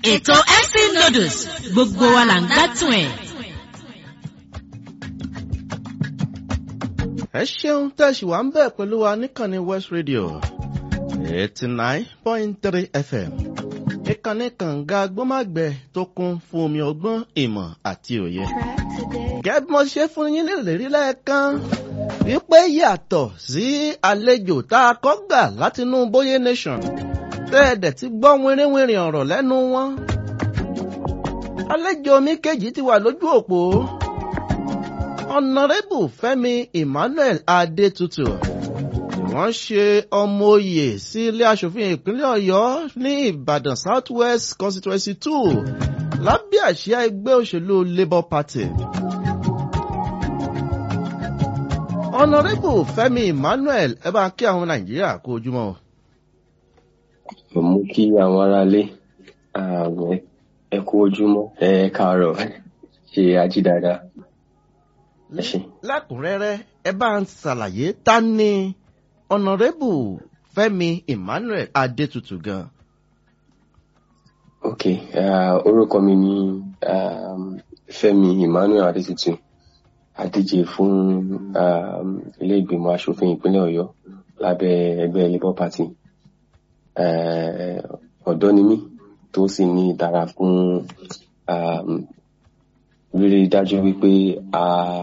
ètò mc noodles gbogbo wa là ń gbádùn ẹ̀. ẹ ṣeun tẹ̀sí wa ń bẹ̀ pẹ̀lú wa níkànnì west radio eighty nine point three fm ìkànnì kànga gbọ́màgbẹ́ tó kún fún omi ọgbọ́n ìmọ̀ àti òye. gẹ́gẹ́ bí mo ṣe fún yín lérí lẹ́ẹ̀kan wípé yàtọ̀ sí àlejò tá a kọ́ gbà látinú bóyé nation tẹ́ẹ̀dẹ̀ ti gbọ́ wínrínwínrin ọ̀rọ̀ lẹ́nu wọn. àlejò mi kejì ti wà lójú òpó ọ̀nàrẹ́bù fẹ́mi emmanuel adétutù wọ́n ṣe ọmọ oyè sí ilé asòfin ìpínlẹ̀ ọ̀yọ́ ní ìbàdàn south west constituency two lábẹ́ àsíá ẹgbẹ́ òṣèlú labour party. ọ̀nàrẹ́bù fẹ́mi emmanuel ẹ bá kí àwọn nàìjíríà kó ojúmọ́. mo mú kí àwọn aráalé ẹ kú ojúmọ́ ẹ káàárọ̀ ṣe ají dáadáa ẹ ṣe. lẹ́kùnrẹ́rẹ́ ẹ bá ń ṣàlàyé ta ni ọ̀nàrẹ́bù fẹ́mi emmanuel adétutù gan. ok uh, orúkọ mi ni um, fẹ́mi emmanuel adétutù adíje fún um, ilé ìgbìmọ̀ asòfin ìpínlẹ̀ ọ̀yọ́ lábẹ́ ẹgbẹ́ labour party ọ̀dọ́ ni mí tó sì ní ìtara fún um, rírí dájú wípé a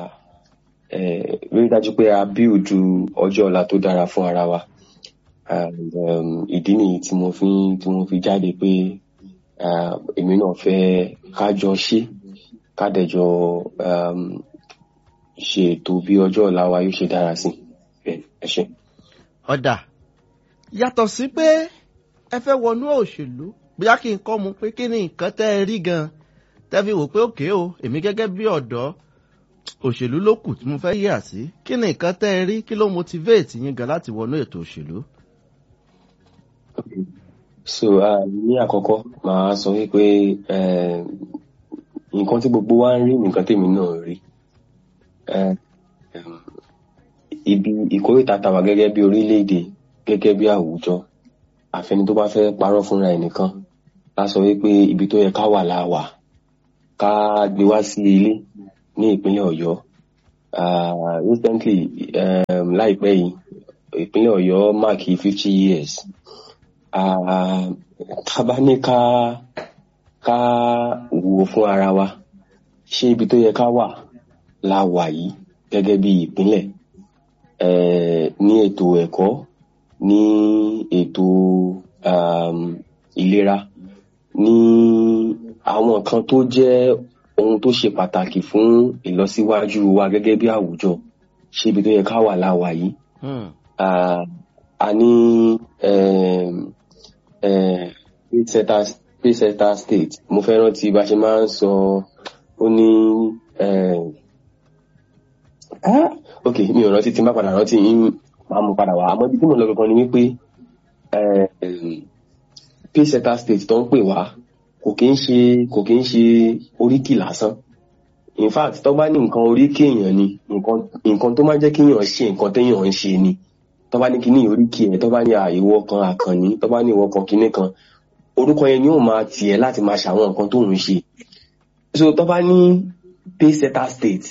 rírí dájú pé a bíòdù ọjọ́ ọ̀la tó dára fún ara wa and um, ìdí nìyí tí mo fi tí mo fi jáde pé èmi náà fẹ́ kájọ ṣe kádẹjọ um, ṣe ètò bí ọjọ́ ọ̀la wa yóò ṣe dára sí ẹ ṣe. ọ̀dà yàtọ̀ sí pé ẹ fẹ́ wọnú òṣèlú bóyá kí n kọ́ mu pé kí ni nǹkan tẹ́ ẹ rí gan-an tẹ́ fi wò pé òkè o èmi gẹ́gẹ́ bí ọ̀dọ́ òṣèlú ló kù tí mo fẹ́ yà sí kí ni nǹkan tẹ́ ẹ rí kí ló motivate yín gan láti wọnú ètò òṣèlú. so uh, ní àkọ́kọ́ màá sọ wípé nǹkan tí gbogbo wa ń rí nǹkan tèmi náà rí ibi ìkórìtà tàwa gẹ́gẹ́ bí orílẹ̀-èdè gẹ́gẹ́ bí àwùjọ àfẹni tó bá fẹ́ parọ́ fúnra ẹ̀ nìkan la sọ wípé ibi tó yẹ ká wà la wà ká gbé wá sí ilé ní ìpínlẹ̀ ọ̀yọ́ recently um, láìpẹ́ yìí ìpínlẹ̀ ọ̀yọ́ máàkì fifty years ká bá ní ká ká wò fún ara wa ṣé ibi tó yẹ ká wà la wà yìí gẹ́gẹ́ bí ìpínlẹ̀ ní ètò ẹ̀kọ́ ní ètò um, ìlera ní àwọn nǹkan tó jẹ́ ohun tó ṣe pàtàkì fún ìlọsíwájú wa gẹ́gẹ́ bí àwùjọ ṣé ibi tó yẹ ká wà láwà yìí. a ní paysetter state mo fẹ́ rántí bá ṣe máa ń sọ ó ní ok mi ò rántí tí n bá padà rántí yín máa mú padà wá àmọ́ ibi tí mo lọ gangan ni wípé paysetter state tó ń pè wá kò kí ń ṣe kò kí ń ṣe oríkì lásán in fact tó bá ní nǹkan oríkì èèyàn ni nǹkan nǹkan tó máa jẹ́ kí èèyàn ṣe nǹkan téèyàn ń ṣe ni tó bá ní kíní oríkì ẹ̀ tó bá ní ìwọ kan àkànní tó bá ní ìwọ kan kíní kan orúkọ yẹn ni ó máa tiẹ̀ láti máa ṣàwọn nǹkan tó ń ṣe so tó bá ní paysetter state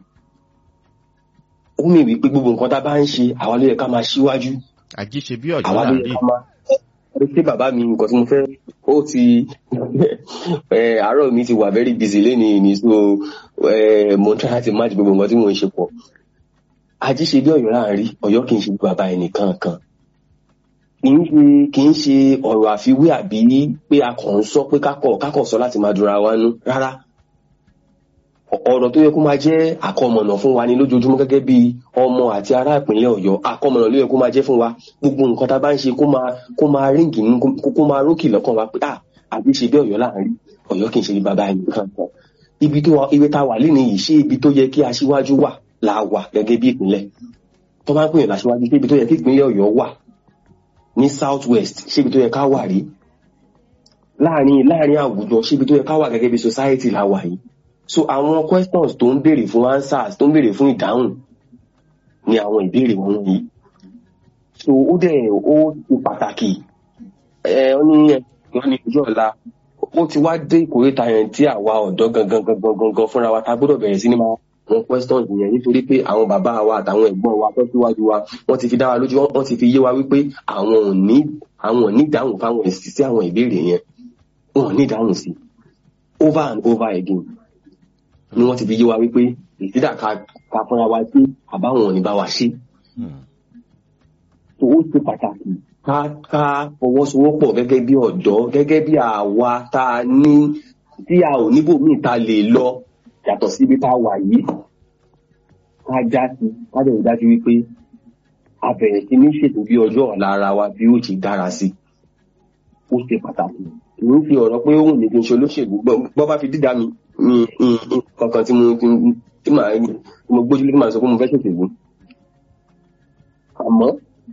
ó mì wípé gbogbo nǹkan tá a bá ń ṣe àwa ló yẹ ká máa ṣíwájú àjíṣe bí ọjọ́ àwa ló yẹ láàrin ká máa ṣé bàbá mi nǹkan tí mo fẹ́ ó ti àárọ̀ mi ti wà very busy lénìí ni so mo ń try láti match gbogbo nǹkan tí mo ń ṣe pọ̀ àjíṣe bí ọ̀yọ́ láàrin ọ̀yọ́ kì í ṣe bàbá ẹnìkan kan kì í ṣe ọ̀rọ̀ àfiwé àbí pé a kàn ń sọ pé kákọ̀ kákọ̀ sọ láti máa dúra wa nú rárá ọ̀rọ̀ tó yẹ kó máa jẹ́ àkọmọ̀nà fún wa ní lójoojúmọ́ gẹ́gẹ́ bí ọmọ àti ará ìpínlẹ̀ ọ̀yọ́ àkọmọ̀nà ló yẹ kó máa jẹ́ fún wa gbogbo nǹkan tá a bá ń ṣe kó máa kó máa ríǹgì nínú kó máa rókì lọ́kàn wa pé à àbí ṣe bí ọ̀yọ́ láàrin ọ̀yọ́ kì í ṣe bàbá ẹnì kan kan ibi tó wa ibi tá a wà lénìí yìí ṣé ibi tó yẹ kí aṣíwájú wà la wà gẹ́gẹ́ bí ìpínlẹ̀ tó bá ń pèyàn láṣíwájú ṣé ibi tó yẹ kí ìpínlẹ̀ ọ̀yọ́ wà ní south west ṣé ibi tó yẹ ká wà rí láàrin láàrin àwùjọ ṣé ibi tó yẹ ká wà gẹ́gẹ́ bí society la wà yìí so àwọn questions tó ń béèrè fún answers tó ń béèrè fún ìdáhùn ni àwọn ìbéèrè wọn yìí so ó dẹ̀ ó ṣe pàtàkì ẹ ọ ní wọn ní ojú ọ̀la ó ti wá dé ìkórìtà yẹn tí àwa ọ̀dọ́ gangan gangan gangan fúnra wa ta gbọ́dọ̀ bẹ̀rẹ̀ sí ní máa wọn questions yẹn nítorí pé àwọn bàbá wa àtàwọn ẹ̀gbọ́n wa tó síwájú wa wọ́n ti fi dá wa lójú wọ́n ti fi yé wa wípé àwọn ò ní àwọn ò ní ìdáhùn fáwọn èsì sí àwọn ìbéèrè yẹn wọn ò ní ìdáhùn sí over and over again ni wọ́n ti fi yé wa wípé ìsídà ká ká fúnra wa sí àbáwọn ò ní bá wa ṣe tó ó ṣe pàtàkì ká ká fọwọ́sowọ́pọ̀ gẹ́gẹ́ bí ọ̀dọ́ gẹ́gẹ́ bí àwa tá a ní tí a ò níbòmíì ta lè lọ yàtọ̀ síbi tá a wà yìí ká já sí ká lè rí dájú wípé a bẹ̀rẹ̀ sí ní ṣètò bí ọjọ́ ọ̀la ara wa bí ó ti dára sí ó ṣe pàtàkì kì í fi ọ̀rọ̀ pé òun ní kí n ṣe olóṣèlú bọ́ bá fi dídá mi ní kankan tí mo tí màá tí mo gbójúlé tí màá sọ pé mo fẹ́ ṣèṣèlú àmọ́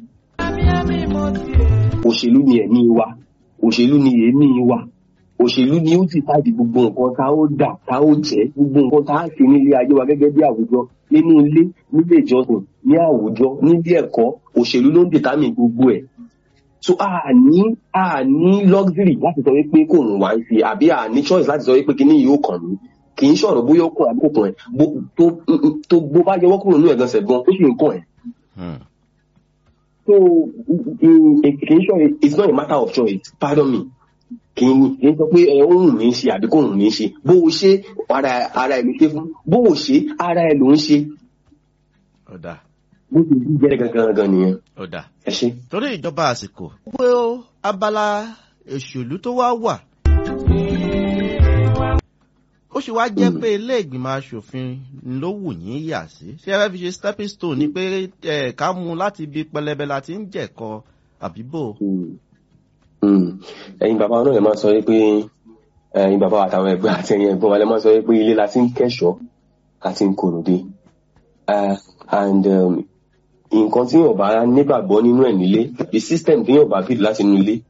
òṣèlú ni ẹ̀mí wa òṣèlú ni èémí wa òṣèlú ni ó sì fàdí gbogbo nǹkan tá ó dà tá ó jẹ́ gbogbo nǹkan tá á ṣe nílé ayé wa gẹ́gẹ́ bí àwùjọ nínú ilé nílé ìjọsìn ní àwùjọ nílé ẹ̀kọ́ òṣèlú ló ń dìtámì gbogbo ẹ̀ so a ní a ní luxury láti sọ wípé kò ń wá ń ṣe àbí a ní choice láti sọ wípé kíní yìí ó kàn mí kì í ṣọ̀rọ̀ bóyá ó kàn àbí kò kàn ẹ̀ tó bó bá yọwọ́ kúrò nínú ẹ̀gàn sẹ̀gbọ́n ó sì ń kàn ẹ̀ so kì í ṣọ̀rọ̀ it's not a matter of choice pardon me kì í kì í sọ pé ẹ ó hùn mí ṣe àbí kò hùn mí ṣe bó o ṣe ara ara ẹ ló ṣe fún bó o ṣe ara ẹ ló ń ṣe ọ̀dà bó ti rí jẹ́rẹ̀ gangan gangan nìyẹn ọ̀dà ẹ ṣe. torí ìjọba àsìkò pé ó abala òṣèlú tó wá wà ó sì wá jẹ́ pé ilé ìgbìmọ̀ asòfin ló wù yín yà sí ṣé ẹ fẹ́ fi ṣe stepping stone ni pé ẹ ká mú un láti ibi pẹlẹbẹ la ti ń jẹ̀kọ àbíbò. ẹ̀yin bàbá náà lè máa sọ pé ẹ̀yin bàbá àtàwọn ẹgbẹ́ àti ẹ̀yin ẹ̀gbọ́n wa lè máa sọ pé ilé la ti ń kẹ́ṣọ̀ọ́ la ti ń kòròdé and nǹkan tí yóò bá nígbàgbọ́ nínú ẹ̀ nílé the system tí yóò bá bìrì láti inú ilé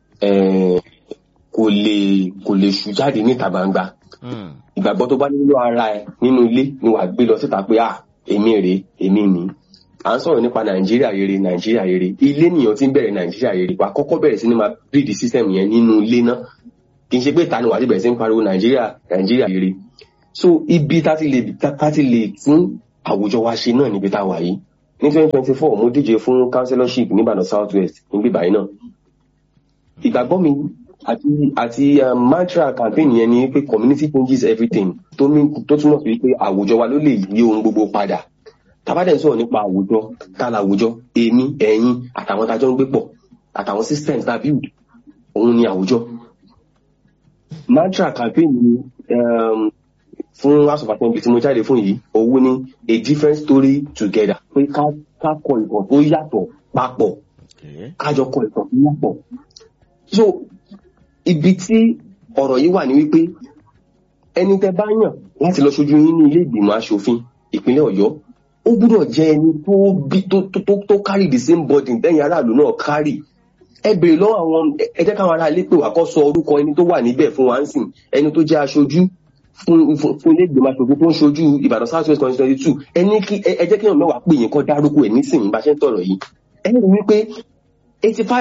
kò lè kò lè ṣù jáde níta gbangba ìgbàgbọ́ tó bá nínú ara ẹ nínú ilé ni wàá gbé lọ síta pé à èmi rèé èmi ni à ń sọ̀rọ̀ nípa nàìjíríà rere nàìjíríà rere ilé nìyẹn tí ń bẹ̀rẹ̀ nàìjíríà rere wàá kọ́kọ́ bẹ̀rẹ̀ sí ni máa build system yẹn nínú ilé náà kì í ṣe pé ìta ni wàá ti bẹ̀rẹ̀ sí ń pariwo nàìjíríà nàìjíríà rere so ibi tá ti lè tá ti lè tún àwùjọ wa ṣe náà níbi tá a wà yìí ní twenty twenty four mo díje fún councillorship níbàdàn south west níbí báyìí náà ìgbàgbọ́ mi àti àti mantra campaign yẹn ni pé community changes everything tó mi tó túmọ̀ sí pé àwùjọ wa ló lè yí ohun gbogbo padà tàbádẹ́ ń sọ̀rọ̀ nípa àwùjọ tálà àwùjọ èmi ẹ̀yin àtàwọn tájọ́ ń gbé pọ̀ àtàwọn systems tá a build òun ni àwùjọ mantra campaign ni um, fún house of assembly tí mo jáde fún yìí òun ni a different story together pé ká ká kọ ìtàn tó yàtọ̀ papọ̀ kájọ kọ ìtàn tó yàtọ̀ so ibi tí ọ̀rọ̀ yìí wà ní wípé ẹni tẹ bá yàn láti lọ ṣojú yín ní ilé ìgbìmọ̀ asòfin ìpínlẹ̀ ọ̀yọ́ ó gbúdọ̀ jẹ́ ẹni tó bí tó tó tó carry the same burden tẹ́yìn aráàlú náà carry ẹ béèrè lọ́wọ́ àwọn ẹ jẹ́ káwọn aráàlú pè wá kó sọ orúkọ ẹni tó wà níbẹ̀ fún wa ń sìn ẹni tó jẹ́ aṣojú fún fún ilé ìgbìmọ̀ asòfin tó ń ṣojú ìbàdàn south west constituency two ẹni kí ẹ jẹ́ kí èèyàn mẹ́wàá pè yín kó dárúkọ ẹ̀ nísìnyí bá ṣe ń tọ̀rọ̀ yìí ẹ rí wípé eighty five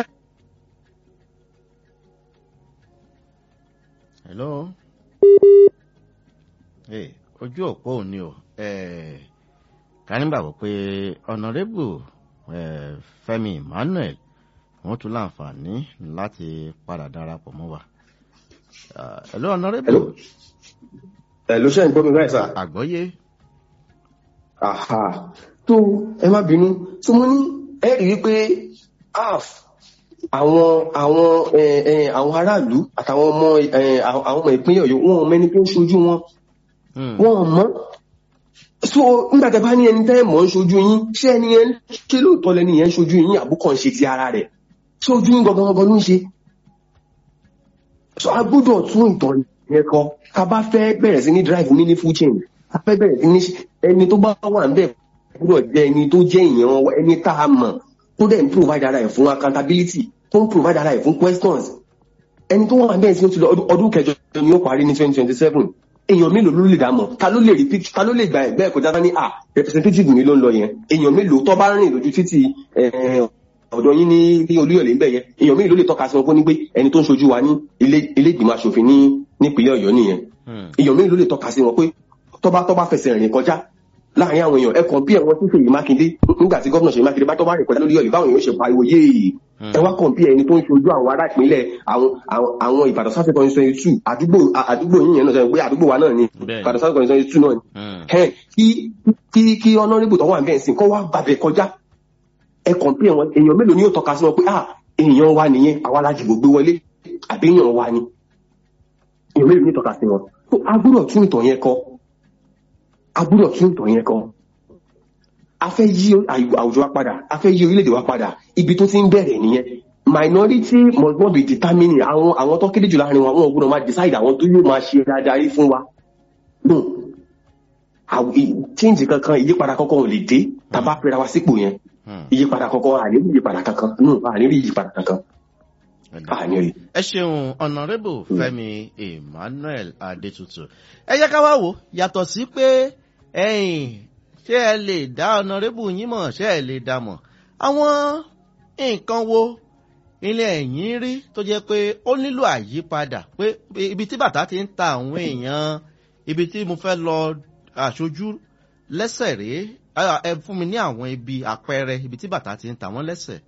hello hey, ojú òpó òní o ká nígbàgbọ́ pé ọ̀nàrẹ́bù fẹ́mi emmanuel wọ́n tún láǹfààní láti padà darapọ̀ mọ́ wa hello ọ̀nàrẹ́bù. hello hello ṣe ń gbọ́ mi báyìí sá. àgbọ́yé. aha tó ẹ má bínú tó mo ní ẹ rí i pé half àwọn àwọn àwọn aráàlú àtàwọn ọmọ àwọn ọmọ ìpínlẹ̀ ọ̀yọ́ wọn mẹ́ni tó ń ṣojú wọn wọn mọ́ so nígbà tẹ́ bá ní ẹni tẹ́ mọ̀ ń ṣojú yín ṣé ẹni yẹn ṣé lóòótọ́ lẹni yẹn ń ṣojú yín àbúkọ̀ ń ṣe ti ara rẹ̀ ṣé ojú yín gangan gangan ló ń ṣe so a gbọ́dọ̀ tún ìtàn yẹn kọ ká bá fẹ́ bẹ̀rẹ̀ sí ní drive meaningful change ká fẹ́ bẹ̀rẹ̀ sí ní ẹni tó bá wà ń bẹ̀ gbọ́dọ̀ jẹ́ ẹni tó jẹ́ ìyẹn ẹni tá a mọ̀ tó dẹ̀ ń provide ara ẹ̀ fún accountability tó ń provide ara ẹ̀ fún questions ẹni tó wà bẹ́ẹ̀ sí ó ti lọ ọdún kẹjọ ni ó parí ní twenty twenty seven èèyàn mélòó ló lè dá mọ̀ ta ló lè rí picture ta ló lè gba ẹ̀gbẹ́ ẹ̀kọ́ jáde ní à representative mi ló ń lọ yẹn èèyàn mélòó tó bá rìn lójú títì ọ̀dọ̀ yín ní ní olúyọ̀lé ń bẹ̀ yẹn èèyàn mélòó ló lè tọ́ka sí wọn fún ní pé ẹni tó ń ṣojú wa ní ilé ilé ìgbìmọ̀ asòfin ní nípínlẹ̀ ọ̀yọ́ nìyẹn Hmm. èèyàn mélòó ló lè tọ́ka sí wọn pé tọ́ba tọ́ba fẹsẹ̀ rìn kọjá láàrin àwọn èèyàn ẹ kàn bí ẹ̀wọ̀n tí Ṣèyí Mákindé nígbà tí gómìnà Ṣèyí Mákindé bá tọ́ba rìn kọjá lórí ọ̀yọ́ báwọn èèyàn ṣe pariwo yéè Hmm. ẹ wá kàn bí ẹni tó ń ṣojú àwọn ará ìpínlẹ̀ àwọn àwọn àwọn Ìbàdàn sáfẹ́ kan twenty two àdúgbò àdúgbò yín yẹn náà sọ pé àdúgbò wa náà ni Bẹ́ẹ̀ni. Ìbàdàn sáfẹ́ kan twenty two náà ni Hmm. ẹ kí kí kí ọ̀nàrẹ́bù tó wà bẹ́ẹ̀ sìn kọ́ wá gbàbẹ̀ kọjá ẹ kàn bí ẹ̀wọ̀n èèyàn mélòó ni yóò tọ́ka sí wọn pé ah èèyàn wa nìyẹn àwa la dìbò gbé wọlé àbí èèyàn wa ni èèyàn mélòó ni yóò tọ́ka sí wọn tó a gbọ́dọ̀ tún ìtàn yẹn kọ a gbọ́dọ̀ tún ìtàn yẹn kọ a fẹ́ yí àwùjọ wa padà a fẹ́ yí orílẹ̀-èdè wa padà ibi tó ti ń bẹ̀rẹ̀ nìyẹn minority must not be determining àwọn àwọn tó kéde jù láàrin wọn wọn ò gbọ́dọ̀ máa decide àwọn tó yóò máa ṣe dáadáa rí fún wa no àw- i- change kankan ìyípadà kankan ò lè dé tàbá fẹ́ra wa sípò yẹn Hmm. ìyípadà kankan àní rí ìyípadà kankan no àní rí ìyípadà kankan àní rí. ẹ ṣeun ọ̀nàrẹ́bù fẹ́mi emmanuel adétutù ẹ jẹ́ ká wá wò yàtọ̀ sí pé ẹ̀yin ṣé ẹ lè dá ọ̀nàrẹ́bù yín mọ̀ ṣé ẹ lè dá mọ̀ àwọn nǹkan wo ilé ẹ̀yìn rí tó jẹ́ pé ó nílò àyípadà pé ibi tí bàtà ti ń ta àwọn èèyàn ibi tí mo fẹ́ lọ aṣojú lẹ́sẹ̀ rèé Ah, ẹ fún mi ní àwọn ibi àpẹẹrẹ ibi tí bàtà ti ń ta wọ́n lẹ́sẹ̀.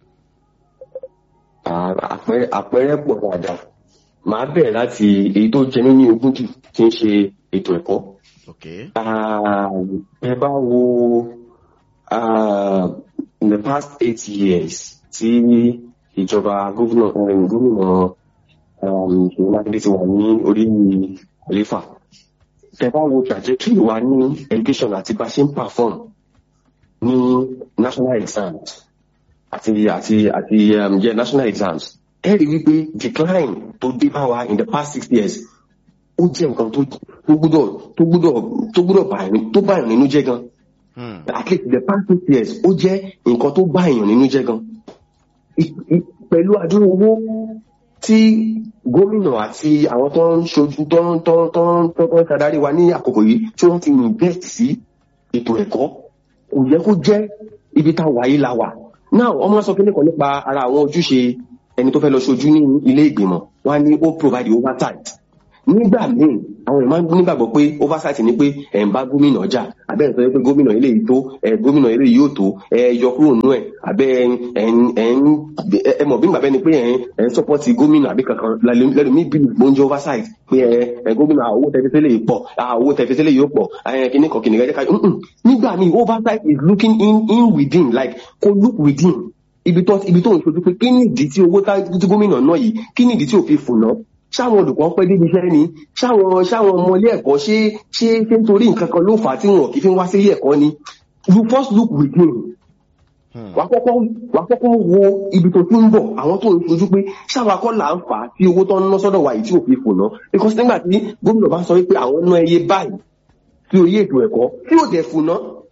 À- àpẹẹrẹ àpẹẹrẹ pọ̀ dáadáa màá bẹ̀rẹ̀ láti èyí tó jẹ mí ní ogún jù tí ń ṣe ètò ẹ̀kọ́. Okay. Ah, ẹ bá wo ah, in the past eight years tí ìjọba gómìnà um, gómìnà um, Ṣèyí Mákindé ti wà ní orí àléfà ẹ bá wo trajectory wa ní education àti bá a ṣe ń perform ní national exams àti àti àti um, yeah, national exams ẹ rí wípé decline tó dé bá wa in the past six years ó jẹ́ nǹkan tó tó gbúdọ̀ tó gbúdọ̀ tó gbúdọ̀ bá ẹni tó bá èèyàn nínú jẹ́ gan Hmm. at least the past six years ó jẹ́ nǹkan tó bá èèyàn nínú jẹ́ gan I- i- pẹ̀lú àdúrà owó tí gómìnà àti àwọn tó ń ṣojú tó ń tó ń tó ń tó ń ṣàdarí wa ní àkókò yìí tí wọ́n ti invest sí ètò ẹ̀kọ́ kò yẹ kó jẹ́ ibi tá a wà yìí la wà now ọmọ sọ kíní kan nípa ara àwọn ojúṣe ẹni tó fẹ́ lọ ṣojú ní ilé ìgbìmọ̀ wọ́n á ní ó provide oversight nígbà míì àwọn èèyàn máa ń nígbàgbọ́ pé oversight ni pé ẹ̀ ń bá gómìnà jà àbẹ́ ẹ̀ sọ pé gómìnà eléyìí tó ẹ̀ gómìnà eléyìí yóò tó ẹ̀ yọ kúrò nínú ẹ̀ àbẹ́ ẹ̀ ń ẹ̀ ń ẹ̀ mọ̀ bí bàbá ẹni pé ẹ̀ ń ẹ̀ ń sọ́pọ́tì gómìnà àbí kankan lẹ́nu mi bí mo ń jẹ́ oversight pé ẹ̀ ẹ̀ gómìnà owó tẹ̀fẹ́sẹ́lẹ̀ yìí pọ̀ ah, owó tẹ̀fẹ́sẹ́lẹ̀ yóò pọ̀ ẹ̀ kíní kan kìnìkan jẹ́ ká Mm-mm. nígbà míì oversight is looking in in within like kó look within ibi tó ibi tó ń ṣojú pé kí ni ìdí tí owó tá- tí gómìnà náà yìí kí ni ìdí tí ò fi fùnà ṣáwọn olùkọ́ pẹ́ débi iṣẹ́ ni ṣáwọn ṣáwọn ọmọ ilé ẹ̀kọ́ ṣé ṣé ṣé nítorí nǹkan kan ló fà á tí wọn kì í fi wá sí ilé ẹ̀kọ́ ni you first look within Hmm. wà á kọ́kọ́ wà á kọ́kọ́ wo ibi tó ti ń bọ̀ àwọn tó ń ṣojú pé ṣáwọn akọ́ là ń fà á tí owó tó ń ná sọ́dọ̀ wa yìí tí ò fi fùnà because nígbà tí gómìnà bá sọ wípé àwọn ná ẹyẹ báyìí sí orí ètò ẹ̀kọ́ tí ò dẹ̀ fùnà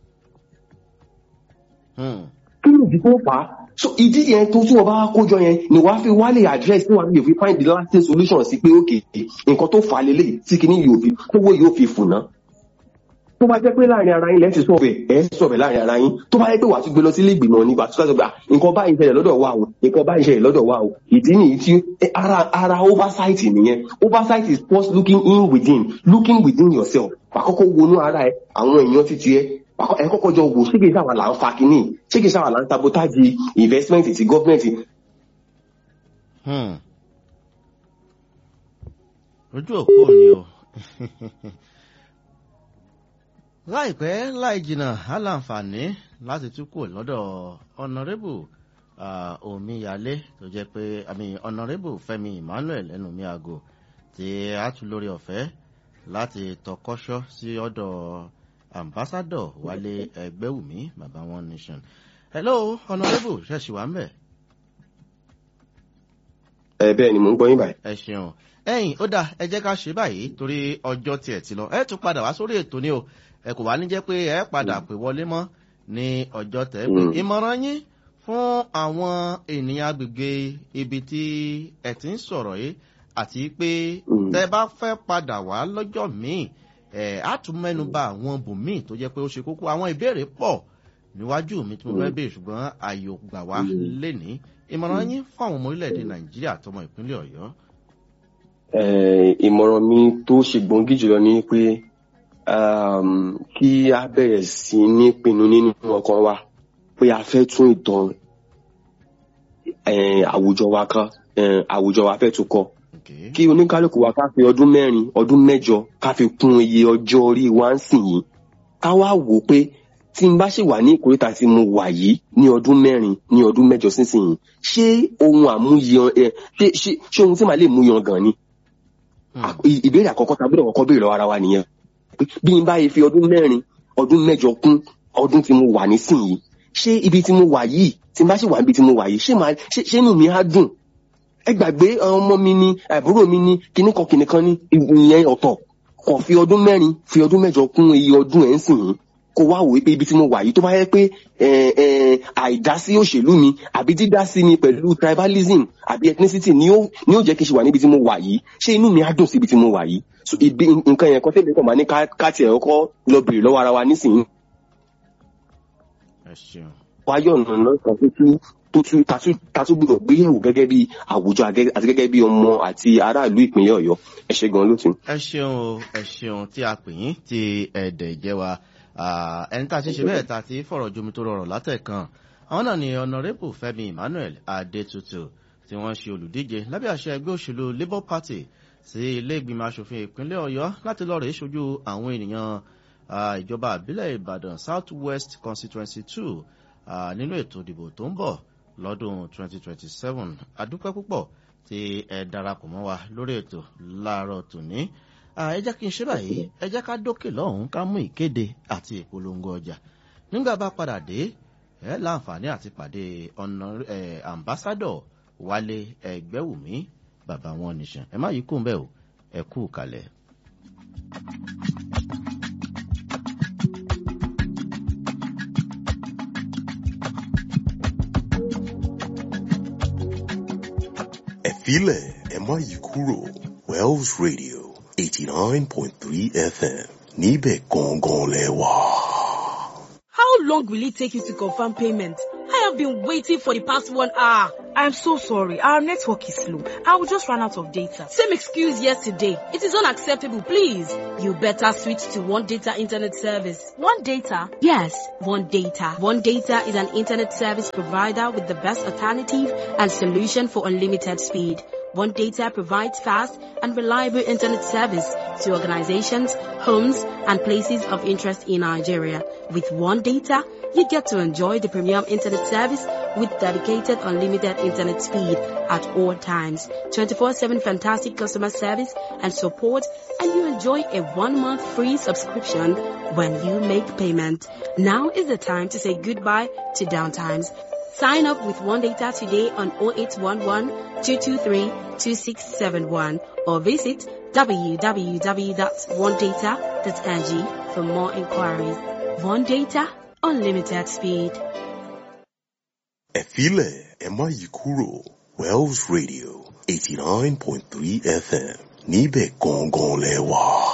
Hmm. kí ni ìdí tó fà á so ìdí yẹn tó tí wọn bá kójọ yẹn ni wàá fi wálé address tí wàá fi find the lasting solution sí pé ok nǹkan tó fà á lélẹ̀ tí kìíní yóò fi tówó yóò fi fùnà tó bá jẹ́ pé láàrin ara yín lẹ́sìn sọ̀bẹ̀ ẹ̀ sọ̀bẹ̀ láàrin ara yín tó bá yẹ pé wàá tún gbé lọ sílé ìgbìmọ̀ ní wàá tún sọ̀bẹ̀ à nǹkan báyìí ń ṣẹlẹ̀ lọ́dọ̀ wa o nǹkan báyìí ń ṣẹlẹ̀ lọ́dọ̀ wa o ìdí nìyí tí ẹ, ara ara oversight nìyẹn oversight is first looking in within looking within yourself wàá kọ́kọ́ wọnú ara ẹ àwọn èèyàn títí ẹ wàá kọ́- ẹ kọ́kọ́ jọ wò ṣé kìí sáwà là ń fa kínní ṣé kìí sáwà là ń sabotage investment ti government Hmm. ojú òpó ni o láìpẹ́ láì jìnnà á láǹfààní láti tún kù lọ́dọ̀ ọ̀nàrẹ́bù omíyalé tó jẹ́ pé àmì ọ̀nàrẹ́bù fẹ́mi emmanuel ẹnu mi àgò tí a tún lórí ọ̀fẹ́ láti tọkọ́ṣọ́ sí ọ̀dọ̀ ambassadọ̀ wálé ẹgbẹ́wùmí bàbá one nation. hello ọ̀nàrẹ́bù ṣẹ̀ṣì wà ń bẹ̀. ẹ bẹ́ẹ̀ ni mò ń gbọ́ yín báyìí. ẹ ṣeun ẹyìn ó dáa ẹ jẹ́ ká ṣe báyìí torí ọjọ́ tiẹ̀ ti lọ ẹ tún padà wá sórí ètò ni o ẹ kò wá ní jẹ́ pé ẹ padà pè wọlé mọ́ ní ọjọ́ tẹ̀ pé Mm. ìmọ̀ràn yín fún àwọn ènìyàn agbègbè ibi tí ẹ ti ń sọ̀rọ̀ yìí àti pé Mm. tẹ bá fẹ́ padà wá lọ́jọ́ míì ẹ á tún mẹ́nu bà àwọn bòmíì tó jẹ́ pé ó ṣe kókó àwọn ìbéèrè pọ̀ níwájú mi tí mo fẹ́ béèrè ṣùgbọ́n ààyè ò gbà wá lénìí ìmọ̀ràn yín fún àwọn ọmọ orílẹ̀-èdè nàìjíríà àtọmọ ìpínlẹ̀ ọ̀yọ́. ìmọ̀ràn mi tó ṣe gbòǹgì jùlọ ni pé kí a bẹ̀rẹ̀ sí ní pinnu nínú ọkàn wa pé a fẹ́ tún ìtàn àwùjọ wa kan àwùjọ wa fẹ́ tún kọ kí oníkálukú wa ká fi ọdún mẹ́rin ọdún mẹ́jọ ká fi kún iye ọjọ́ orí wa ń sìn yìí ká wá wò pé tí n bá ṣì wà ní ìkórìtà tí mo wà yìí ní ọdún mẹ́rin ní ọdún mẹ́jọ sísìnyí ṣé ohun àmúyan ẹ ṣé ṣé ṣé ohun tí màá lè mú yan gan ni. ìbéèrè àkọ́kọ́ ta gbọ́dọ̀ kọ́kọ́ béèrè lọ́wọ́ ara wa nìyẹn bí n bá yẹ fi ọdún mẹ́rin ọdún mẹ́jọ kún ọdún tí mo wà nísìnyí ṣé ibi tí mo wà yìí tí n bá ṣì wà níbi tí mo wà yìí ṣé màá ṣé ṣé inú mi á dùn ẹ gbàgbé ọmọ mi ni àbúrò mi ni kíníkan kíníkan ní ìyẹn ọ̀tọ̀ kò fi ọdún mẹ́rin fi ọdún mẹ́jọ kún iye ọdún ẹ̀ ń sìn yín kó wá wòye pé ibi tí mo wà yìí tó bá yẹ pé àìdásí òṣèlú mi àbí dídásí mi pẹ̀lú tribalism àbí ethnicity ni ó ni ó jẹ́ kí n ṣe wà níbi tí mo wà yìí ṣé inú mi á dùn sí ibi tí mo wà yìí so ibi nǹkan yẹn kan tẹ́lẹ̀ kàn máa ní ká tiẹ̀ kọ́ lọ bèrè lọ́wọ́ ara wa nísìnyí. wáyọ̀ ọ̀nà lọ́sàn tó tú tó tú tatú gbọdọ̀ gbéyẹ̀wò gẹ́gẹ́ bí àwùjọ àti gẹ́gẹ́ bí ọmọ àti aráàlú ìpínlẹ̀ ọ̀yọ́ ẹ ṣe gan lótú. ẹ ṣeun o ẹ ṣeun tí a pè yín tí ẹ̀ẹ́dẹ̀ jẹ́ wa ẹni tá a ti ṣe bẹ́ẹ̀ tá a ti fọ̀rọ̀ jomi tó rọrùn látẹ̀kan àwọn náà ni ọ̀nàrẹ́bù fẹ́mi emmanuel adétutù tí wọ́n ṣe olùdíje lábẹ́ àṣẹ ẹgbẹ́ òṣèlú labour party sí ilé ìgbìmọ̀ asòfin ìpínlẹ̀ ọ̀yọ́ láti lọ́ọ́ rèé ṣojú àwọn ènìyàn ìjọba àbílẹ̀ ìbàdàn south west constituency two nínú ètò ìdìbò tó ń bọ̀ lọ́dún 2027 adúpẹ́ púpọ̀ tí ẹ darapọ̀ mọ́ wa lórí ètò láàárọ̀ tòní ẹ jẹ́ kí n ṣe báyìí ẹ jẹ́ ká dókè lọ́hùn-ún ká mú ìkéde àti ìpolongo ọjà nígbà bá padà dé ẹ láǹfààní àti pàdé ọ̀nà ambassadọ̀ wálé ẹgbẹ́wùmí bàbá wọn nìṣàn ẹ má yí kún bẹ́ẹ̀ o ẹ kú kalẹ̀. ẹ̀fílẹ̀ ẹ má yí kúrò wells radio eighty nine point three fm níbẹ̀ gangan lẹ wà. How long will it take you to confirm payment? I have been waiting for the past one hour. I'm so sorry. Our network is slow. I will just run out of data. Same excuse yesterday. It is unacceptable, please. You better switch to One Data Internet Service. One Data? Yes, One Data. One Data is an internet service provider with the best alternative and solution for unlimited speed. One Data provides fast and reliable internet service to organizations, homes, and places of interest in Nigeria. With One Data, you get to enjoy the premium internet service with dedicated unlimited internet speed at all times, 24-7 fantastic customer service and support, and you enjoy a one-month free subscription when you make payment. Now is the time to say goodbye to downtimes. Sign up with One Data today on 0811 223 2671 or visit www.onedata.ng for more inquiries. One Data, unlimited speed. ẹ̀fílẹ̀ ẹ má yí kúrò wells radio eighty nine point three fm níbẹ̀ gangan lẹ wà.